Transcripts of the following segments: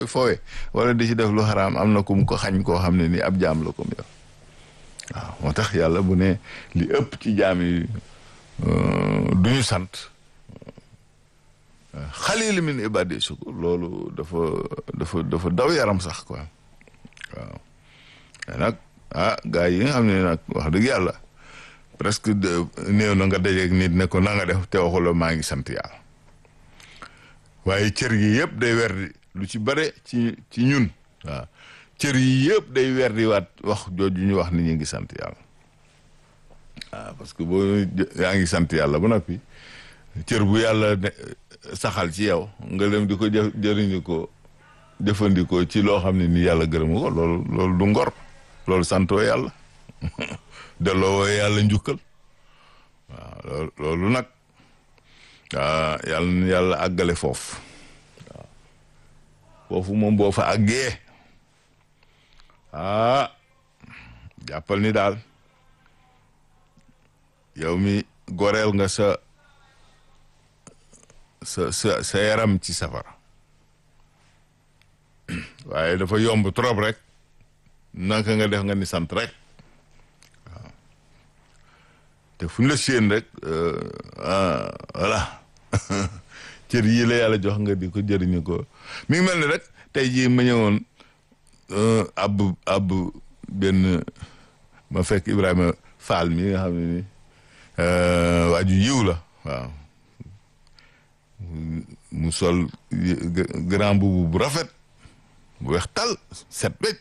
foowe wala di ci def lu xaraam am na ku mu ko xañ koo xam ne ni ab jaam la comme yow waaw moo tax yàlla bu ne li ëpp ci jaam yi du ñu sant xalil min ibadi sukur loolu dafa dafa dafa daw yaram sax quoi waaw te nag ah gars yi nga xam ne nag wax dëgg yàlla presque néew na nga dajeeg nit ne ko na nga def te waxula maa ngi sant yàlla waaye cër yi yëpp day wer di lu ci bare ci ci ñun waaw cër yi yëpp day wer di waat wax jooju ñu wax ni ñu ngi sant yàlla waaw parce que boo yaa ngi sant yàlla ba noppi cër bu yàlla saxal ci yow nga dem di ko jë jëriñu jëfandikoo ci loo xam ne ni yàlla gërëm ko loolu loolu du ngor loolu santoo yàlla delloo yàlla njukkal waaw loolu loolu nag yàlla yàlla àggale foofu waaw foofu moom boo fa àggee ah jàppal ni daal yow mi goreel nga sa sa sa sa yaram ci safara waaye dafa yomb trop rek naka nga def nga ni sant rek waaw te fu ñu la séen rek voilà cër yii la yàlla jox nga di ko jëriñu ko mi ngi mel ni rek tey jii ma ñëwoon ab ab benn ma fekk Ibrahima Fall mi nga xam ne ni waaju yiw la waaw mu sol grand boubou bu rafet bu weex tal set wecc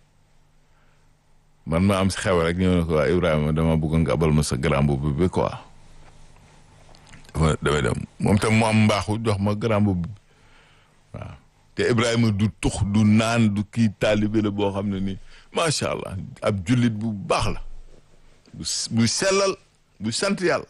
man ma am si xew rek ñëw ne ko waa Ibrahima dama bëgg nga abal ma sa grand boubou bi quoi dafa damay dem moom tam mu am mbaaxu jox ma grand boubou bi waaw te Ibrahima du tux du naan du kii taalibe la boo xam ne nii macha allah ab jullit bu baax la bu bu sellal bu sant yàlla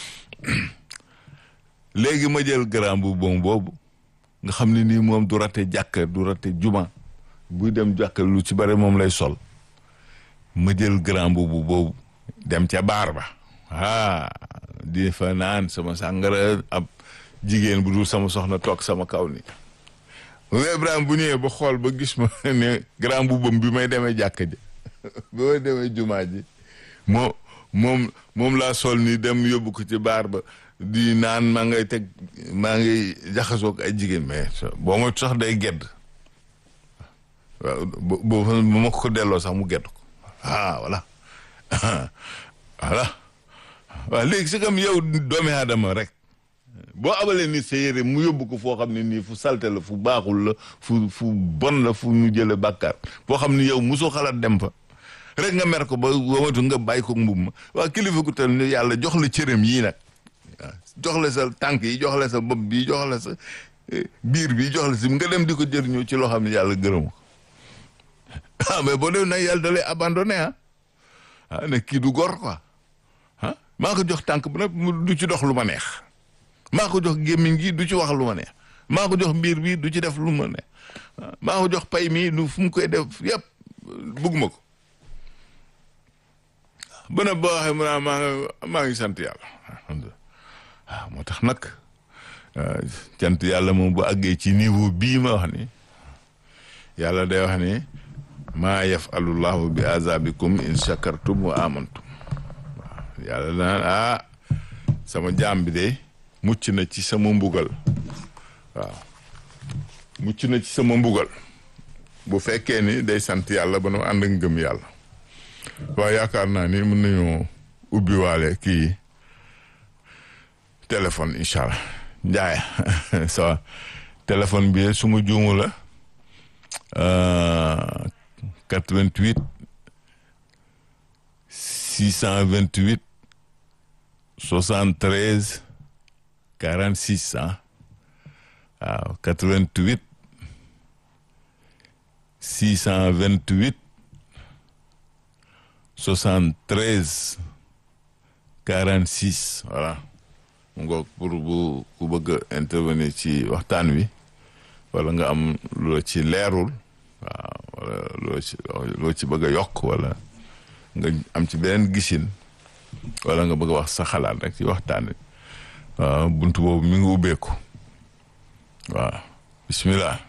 léegi ma jël grand bu bon boobu nga xam ne nii moom du rate jàkka du rate juma buy dem jàkka lu ci bare moom lay sol ma jël grand boobu boobu dem ca baar ba ah di fa naan sama sàngara ab jigéen bu dul sama soxna toog sama kaw ni nga Ibrahima bu ñëwee ba xool ba gis ma ne grand boubam bi may demee jàkka ji bi may demee jumaa ji moo moom moom laa sol ni dem yóbbu ko ci baar ba di naan maa ngay teg maa ngi jaxasoo ak ay jigéen mais boo ma sax day gedd waaw boo bu ma ko delloo sax mu gedd ko ah voilà voilà waaw léegi si kam yow doomi aadama rek boo abalee nit sa yére mu yóbbu ko foo xam ne nii fu salte la fu baaxul la fu fu bon la fu ñu jële bàkkaar foo xam ne yow mosoo xalaat dem fa rek nga mer ko ba wamatu nga bàyyi ko mbub ma waa kilifa ku tal ni yàlla jox la cëram yii nag waaw jox la sa tànk yi jox la sa bopp bi jox la sa biir bi jox la si nga dem di ko jëriñoo ci loo xam ne yàlla gërëm ko ah mais boo dem nag yàlla da lay abandonné ah ah ne kii du gor quoi ah maa ko jox tànk bu nag du ci dox lu ma neex maa ko jox gémmiñ gi du ci wax lu ma neex maa ko jox biir bi du ci def lu ma neex maa ko jox pay mi lu fu mu koy def yëpp bugguma ko ba ne boo waxee mu naa maa ngi maa ngi sant yàlla alhamdulilah waaw moo tax nag cant yàlla moom bu àggee ci niveau bii ma wax ni yàlla day wax ni maa yafalullahu bi azabikum in shakartum wa amantum waaw yàlla naan ah sama jaam bi de mucc na ci sama mbugal waaw mucc na ci sama mbugal bu fekkee ni day sant yàlla ba nu ànd ak ngëm yàlla waaye yaakaar naa ni mën nañoo ubbi waale kii téléphone incha allah njaay sa téléphone bi su ma juumu la 88 628 73 46 ah waaw 88 628 73 46 voilà mu ngoog pour bu ku bëgg a intervenir ci waxtaan wi wala nga am loo ci leerul waaw wala loo ci loo ci bëgg a yokk wala nga am ci beneen gisin wala nga bëgg a wax sa xalaat rek ci waxtaan wi waaw buntu boobu mi ngi ubbeeku waaw bismillah